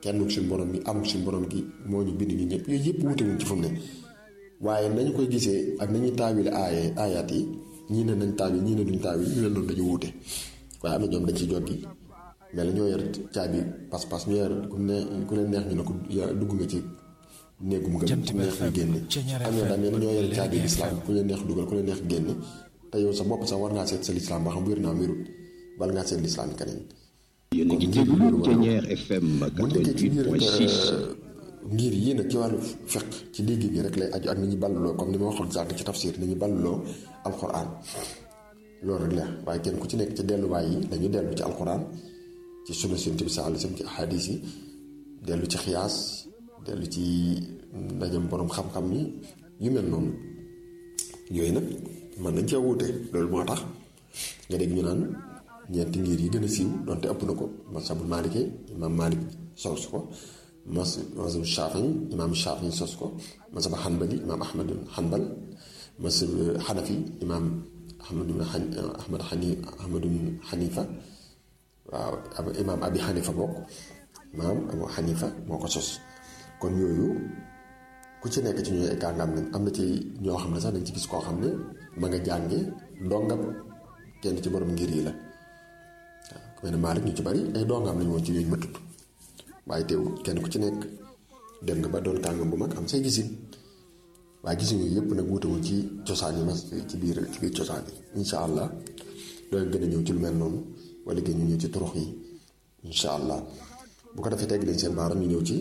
kenn suñu borom bi amul suñu borom gi moo ñu bind ñu ñëpp yooyu yëpp wute wuñ ci fu mu ne waaye nañu koy gisee ak nañuy taawile aaye aayaat yi ñii ne nañ taawil ñii ne duñ taawil ñu leen noonu dañu wuute waaye am na ñoom dañ ci jot gi mel na ñoo yor caabi pas-pas ñoo yor ku ne ku leen neex ñu ne ko dugg nga ci néegu mu gëm ku neex ñu génne am na daal ñoo yor caabi lislaam ku leen neex dugal ku leen neex génne te yow sa bopp sax war ngaa seet sa lislaam ba xam wér naa wérut bal ngaa seet lislaam yi keneen yéen a ngi déglu Thiéniere FM bu nekkee ci biir 88.6 ngir yii nag ci wàllu fiq ci dégg gi rek lay aju ak ni ñu balluloo comme ni ma waxoon sànq ci tafsir ni ñu balluloo alquran loolu rek la waaye kenn ku ci nekk ci delluwaay yi dañuy dellu ci alquran ci sunna Yonent bi sallallahu alayhi wasallam ci ahadis yi dellu ci xiyaas dellu ci ndajam borom xam-xam yi yu mel noonu yooyu nag mën nañ cee wuute loolu moo tax nga dégg ñu naan ñeenti ngir yi gën a siiw donte ëpp na ko masabul maliki imaam malik sos ko mas masab shafii imaam shafii sos ko masab xanbali imaam ahmad xanbal masab xanafi imaam ahmad ahmad xani ahmadu xanifa waaw imaam abi xanifa bokk imaam abu xanifa moo ko sos kon yooyu ku ci nekk ci ñooy ay kàngam nañ am na ci ñoo xam ne sax dañ ci gis koo xam ne ma nga jànge ndongam kenn ci borom ngir yi la waaw ku mel ne Maalik ñu ci bari ay dongam lañ woon ci yooyu ma tudd waaye teewul kenn ku ci nekk dem nga ba doon kàngam bu mag am say gisin waaye gisin yooyu yëpp nag wutewul ci cosaan yi mas ci biir ci biir cosaan yi insha allah loolu gën a ñëw ci lu mel noonu wala gën ñu ñëw ci turux yi insha allah bu ko defee tegg leen seen baaram ñu ñëw ci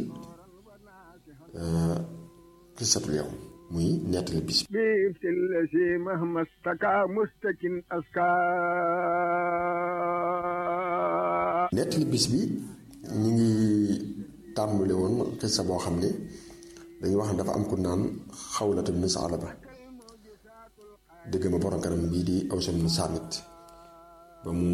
xisatul yow muy nettali bis bi بيبت الذي مهما استكى مستكن أسكى nettali bis bi ñu ngi tàmbali woon xisa boo xam ne dañuy wax ne dafa am ku naan xawlata bin Saalaba dëgg ma borom kanam bii di Aws bin Saamit ba mu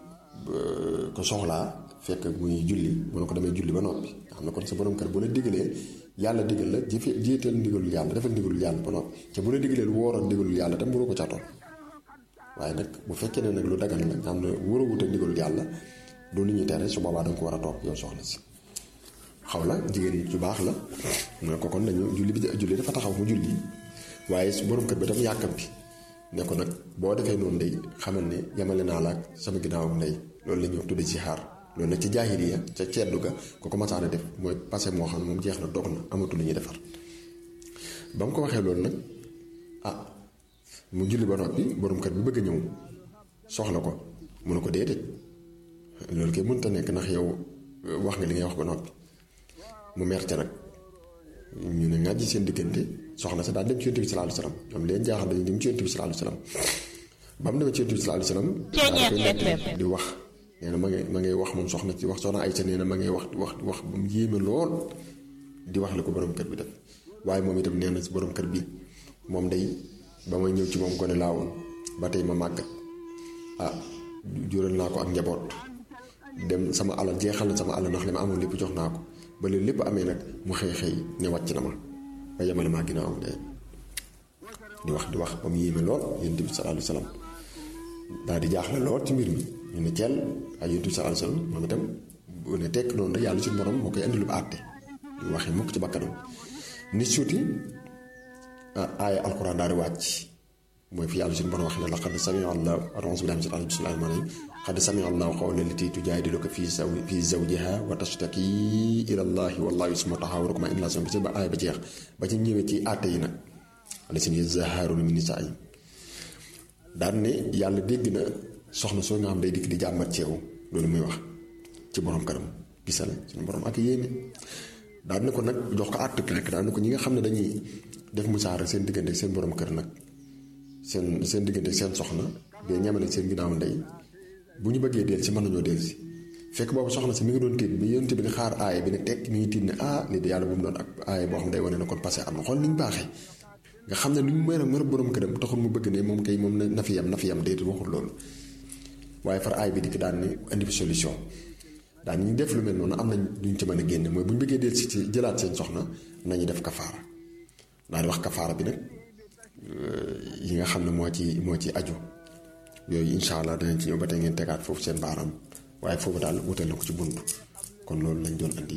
ko soxlaa fekk muy julli mu ne ko damay julli ba noppi nga xam ne kon sa borom kër bu la digalee yàlla digal la jëfe jiiteel ndigalul yàlla defal ndigalul yàlla ba noppi te bu la digalee lu wóoroon ndigalul yàlla tam waroo ko ca topp waaye nag bu fekkee ne nag lu dagan la nga xam ne waroo wute ndigalul yàlla du lu ñuy tere su boobaa danga ko war a topp yow soxna si xaw la jigéen ju baax la mu ne ko kon nañu julli bi julli dafa taxaw mu julli waaye su borom kër bi tam yàkkam bi ne ko nag boo defee noonu day xamal ne yamale naa la ak sama ginnaaw ndey loolu la ñuy wax tudde ci xaar loolu nag ci jaahiliya ca ceddu ga ko ko masaana def mooy passé moo xam ne moom jeex na dog na amatul lu ñuy defar ba mu ko waxee loolu nag ah mu julli ba noppi borom kër bi bëgg a ñëw soxla ko mu ne ko déedéet loolu kay mënta nekk ndax yow wax nga li ngay wax ba noppi mu mer ca nag ñu ne ngàjj seen diggante soxna sa daal dem ci yonent bi sallallahu alayhi wasallam ñoom leen jaaxal dañu dem ci yonent bi sallallahu alayhi wasallam ba mu demee ci yonent bi sallallahu alayhi wasallam daal koy nekk di wax nee na ma ngay ma ngay wax moom soxna ci wax soxna Aysa nee na ma ngay wax wax wax ba mu yéeme lool di wax la ko borom kër bi def waaye moom itam nee na si borom kër bi moom day ba may ñëw ci moom gone laa woon ba tey ma màggat ah jural naa ko ak njaboot dem sama alal jeexal na sama alal ndax li ma amoon lépp jox naa ko ba léegi lépp amee nag mu xëy xëy ne wàcc na ma ba yemale maa ginnaawam de di wax di wax ba mu yéeme lool yonent bi sallallahu alayhi wasallam daal di jaaxle lool ci mbir mi ñu ne ceel ay yonent bi sallallahu alayhi wasallam moom itam bu ne tekk noonu rek yàlla suñu borom moo koy indi lu àtte ñu waxee mukk ci bakkanam nit suuti aaya alquran daal di wàcc mooy fi yàlla suñu borom wax ne laqad sami'a Allahu a'uuzu billahi mina shaytaani bismillahir rahmaanir rahiim qad sami'a Allahu qawla llatii tujaadiluka fii zaw fii zawjihaa wa tashtaki ila Allahi wallaahu yasma'u tahaawurakumaa inna Allaha samii'un ba aaya ba jeex ba ci ñëwee ci àtte yi nag allaziina yazharuuna min nisaa'ihim daan ne yàlla dégg na soxna soo nga xam day dikk di jàmbat ci yow loolu muy wax ci borom këram gisal suñu borom ak yéene daan na ko nag jox ko àtt rek daan na ko ñi nga xam ne dañuy def musaara seen diggante seen borom kër nag seen seen diggante seen soxna bee ñamale seen ginnaaw ndey bu ñu bëggee del si mën nañoo del si fekk boobu soxna si mi ngi doon tiit bi yonent bi di xaar aaya bi ne tekk mi ngi tiit ne ah lii de yàlla bu mu doon ak aaya boo xam ne day wane ne kon passé am na xool ni ñu baaxee nga xam ne lu ñu mën a mën a borom këram taxul mu bëgg ne moom kay moom na fi yam na fi yam déedéet waxul loolu waaye far aay bi dikk daan ni indi fi solution daan ñu def lu mel noonu am nañ duñ ci mën a génne mooy bu ñu bëggee del si ci jëlaat seen soxna nañu def kafaara daal di wax kafaara bi nag yi nga xam ne moo ci moo ci aju yooyu incha allah danañ ci ñëw ba tey ngeen tegaat foofu seen baaraam waaye foofu daal wutal na ko ci bunt kon loolu lañ doon andi